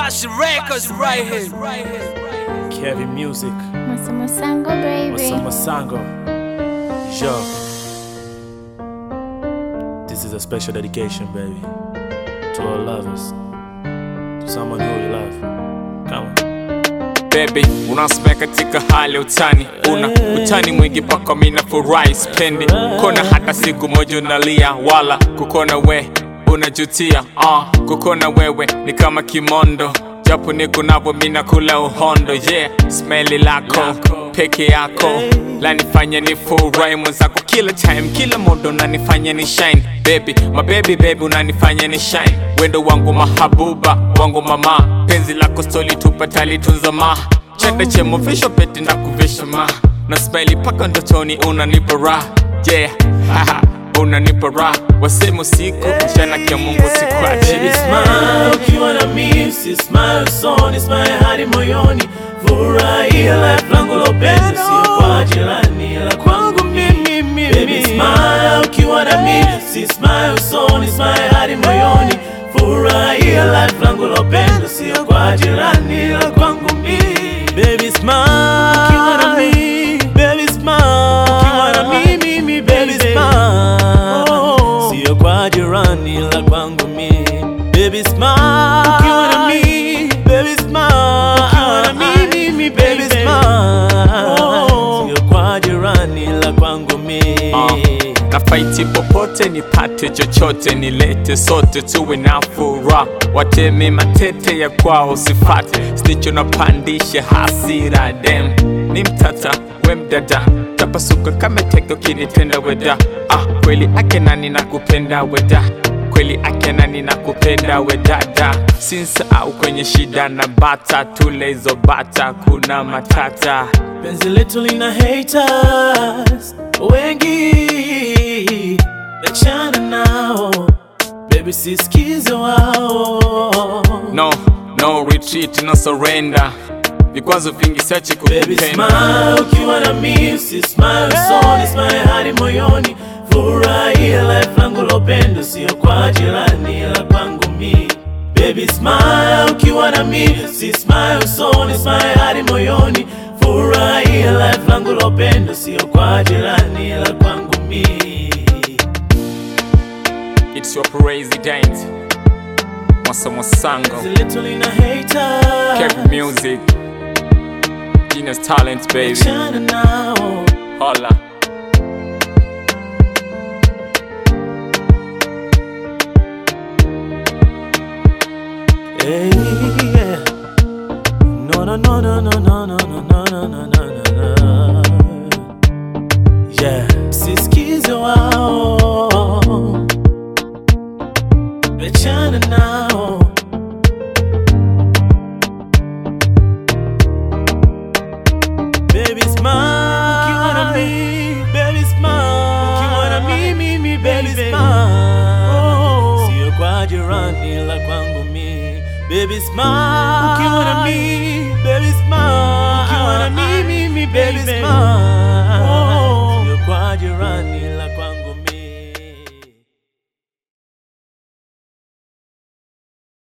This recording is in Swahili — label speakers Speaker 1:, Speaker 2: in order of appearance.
Speaker 1: Mashi Records right here.
Speaker 2: Kevin Music,
Speaker 3: Masomo Sango baby.
Speaker 2: Masama Sango. Yo. This is a special dedication, baby. To all lovers. To someone who you love. Come on.
Speaker 4: Baby, unasimea katika hali ya utani, una utani mwingi paka mina furahi spendi kona hata siku moja unalia, wala kukona we unajutia. Uh, kukona wewe ni kama kimondo, japo niko navo mina kula uhondo. Yeah, smeli lako peke yako lanifanya ni furahi mwenzako kila time, kila muda unanifanya ni shine baby, my baby baby unanifanya ni shine, wendo wangu mahabuba wangu mama, penzi lako stoli tupa talitunza ma chanda chemo visho pete na kuvisha ma na smile paka ndotoni unanipa raha yeah haha unanipa raha wasema usiku mchana kia Mungu
Speaker 2: Baby
Speaker 4: sikuachi
Speaker 2: smile ukiwa na mimi, si smile usoni, smile hadi moyoni. Furahia life langu la upendo, sio kwa jirani, la kwangu mimi. Baby smile ukiwa na mimi, si smile usoni, smile hadi moyoni. Furahia life langu la upendo, sio kwa jirani, la kwangu mimi. Baby smile ukiwa na mimi, baby smile ukiwa na mimi, mimi baby smile sio kwa jirani la kwangu mi baby smile ukiwa na mi baby smile ukiwa na mimi mi baby smile sio kwa jirani la kwangu mi
Speaker 4: na faiti popote nipate chochote nilete sote tuwe na furaha wateme matete ya kwao sifate sticho napandisha hasira dem ni mtata we mdada tapasuka kama teke ukinitenda weda ah, kweli ake nani na kupenda weda kweli ake nani na kupenda wedada sinsa au kwenye shida na bata tule hizo bata kuna matata
Speaker 2: penzi letu lina haters wengi achana nao baby sisikize wao
Speaker 4: no no retreat no surrender vikwazo vingi siache
Speaker 2: Baby
Speaker 4: kukupenda
Speaker 2: smile ukiwa na mimi, si smile usoni, smile hadi moyoni. Furahia life langu la upendo, sio kwa jirani, la kwangu mimi. Baby smile ukiwa na mimi, si smile usoni, smile hadi moyoni. Furahia life langu la upendo, sio kwa jirani, la kwangu mimi.
Speaker 4: it's your president Masomo Sango
Speaker 2: Zile lina haters,
Speaker 4: Kev Music Genius Talent baby
Speaker 2: achana nao.
Speaker 4: Holla
Speaker 2: Hey, yeah. No, no, no, no, no, no, no, no, no, no, no, no, no, no. Yeah. Sisikize wao. Wachana nao. Baby smile. Ukiwa na mimi, baby smile. Ukiwa na mimi, mimi, baby smile. Sio kwa jirani la kwangu mi. Baby smile. Ukiwa na mimi, baby smile. Ukiwa na mimi, mimi, baby smile.